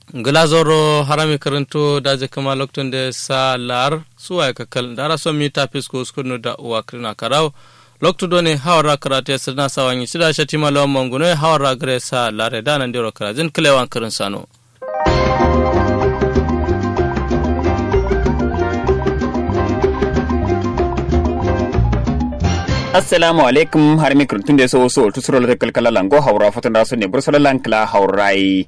glazoro harami karanto daje kama lokton de sa lar suwa ka kal dara so mi tapis ko skunu da uwa krina karaw lokto doni hawara karate sirna sawanyi sida shatima lawan manguno hawara gare sa lare da nan diro karajin kilewan karin sano assalamu alaikum har mi kurtun da so so tu sura kalkala lango haura fatan da so ne bursala lankla haurai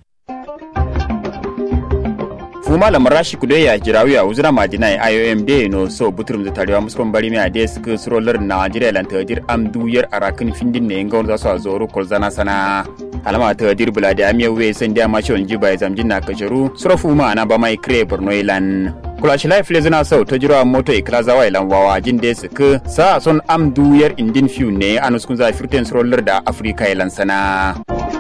fuma la marashi kudo ya jirawi a uzura madina ya IOM de no so buturum da tarewa muskon bari mi ade suka surolar Najeriya lan tadir am duyar arakin findin ne ngon za su a zoro kolzana sana alama tadir bula da amiya we san da ma shon jiba ya zamjin na kajaru sura fuma na ba mai kre borno ilan kulashi life le zina sau ta jira moto ikla zawa ilan wawa jin da suka sa son am duyar indin fiu ne anuskun za firten surolar da Afrika ilan sana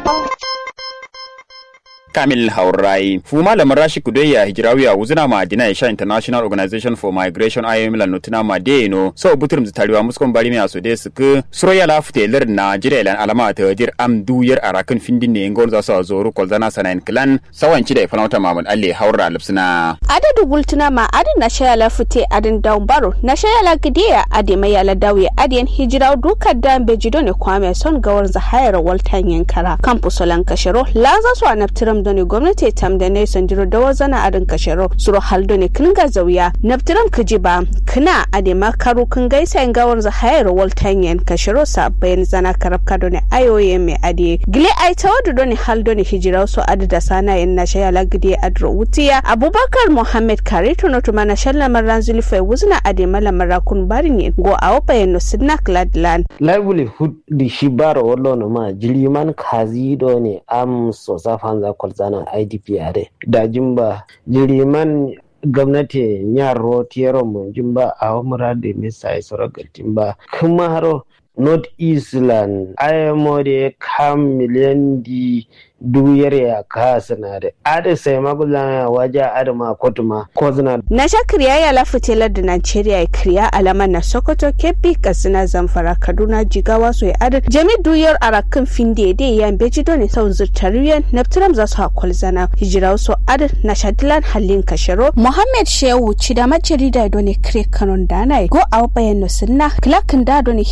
Kamil Haurai. Fu malamin Rashi Kudeya Hijirawiya wuzuna ma Dina Isha International Organization for Migration IOM la nutuna ma Deno so buturum zitariwa muskon bari mi asode suku suroya la fute lir na jira ilan alama ta dir am duyar arakan findin ne ngon za su zoru kolzana sanayin klan sawanci da ifanauta Mahmud Ali Haura Lipsina. Adadu gultuna ma adin na shaya la fute adin daun baro na shaya la gidiya adi mai yala dawiya adin hijiraw dukar da bejido ne kwame son gawar zahayar waltan yankara kampusolan kashiro la za su anabtiram doni gwamnati tam da ne sandiro da wazana adin kashero suro haldo ne kin ga zauya naftiram kaji ba kina ade makaru kin gaisa in gawar za hayar waltan yan kashero sa bayan zana karab kado ne ayoye me ade gile ai tawadu doni haldo ne hijira so adi da sana yan na shaya lagidi adro wutiya abubakar muhammad kare tuno tuma na shalla maran zulfa wuzna ade mala marakun barin go awo bayan no sidna gladland livelihood di shibaro wallo no ma jiliman kazi do ne am so safanza zana idp are da jimba jiriman gwamnati nyaro tiyero mun jimba a wamura da misa ya soro galtimba kuma haro north eastland ayamo da kam miliyan di duyar ya kasa na da ada sai magulana waje adama kotuma ko zina na sha kriya ya lafi telar da Najeriya ya kriya alama na Sokoto Kebbi Katsina Zamfara Kaduna Jigawa so ya ada jami duyar arakin finde da ya beji don sau zurtariyan naftiram za su hakul zana hijira so ada na shadilan halin kasharo Muhammad Shehu ci da majari da doni kre kanon dana go a bayan no sunna klakin da doni